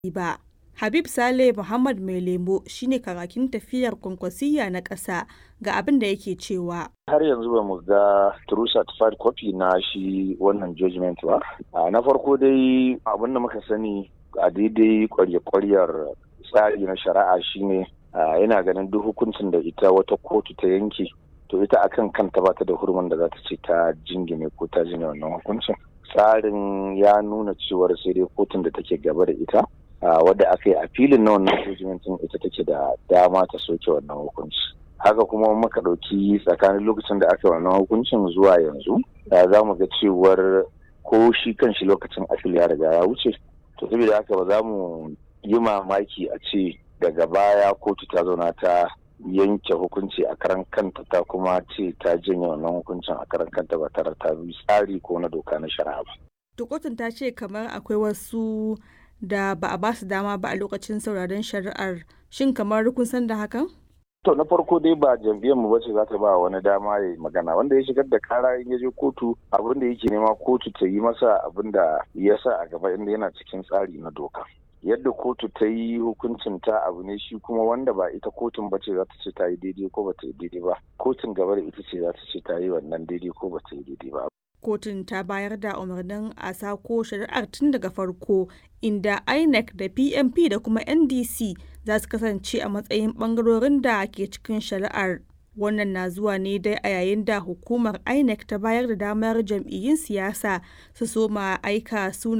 ba. Habib Saleh Muhammad Mai Lemo shine kakakin tafiyar Kwankwasiyya na ƙasa ga abin da yake cewa. Har yanzu ba mu ga true certified copy na shi wannan judgment ba. Na farko dai abin da muka sani a daidai kwarya-kwaryar tsari na shari'a shine yana ganin duk hukuncin da ita wata kotu ta yanke to ita akan kanta ba ta da hurumin da za ta ce ta jingine ko ta jine wannan hukuncin. Tsarin ya nuna cewar sai dai kotun da take gaba da ita wadda aka yi a filin na wannan hukuncin ita take da dama ta soke wannan hukunci haka kuma muka ɗauki tsakanin lokacin da aka yi wannan hukuncin zuwa yanzu za mu ga cewar ko shi kan shi lokacin afil ya riga ya wuce to saboda haka ba za mu yi mamaki a ce daga baya kotu ta zauna ta yanke hukunci a karan kanta ta kuma ce ta janye wannan hukuncin a karan kanta ba tare ta bi tsari ko na doka na shari'a ba. To kotun ta ce kamar akwai wasu da ba a ba su dama ba a lokacin sauraron shari'ar shin kamar kun san da hakan? To na farko dai ba jam'iyyar mu bace za ta ba wani dama ya magana wanda ya shigar da kara in ya je kotu abin da yake nema kotu ta yi masa abin da ya sa a gaba inda yana cikin tsari na doka. Yadda kotu ta yi hukuncin ta abu ne shi kuma wanda ba ita kotun bace za ta ce ta yi daidai ko ba ta yi daidai ba. Kotun gaba da ita ce za ta ce ta yi wannan daidai ko ba ta yi daidai ba. kotun ta bayar da umarnin a sako shari'ar tun daga farko inda inec da pmp da kuma ndc za su kasance a matsayin bangarorin da ke cikin shari'ar wannan na zuwa ne dai a yayin da hukumar inec ta bayar da damar jam'iyyun siyasa su soma aika suna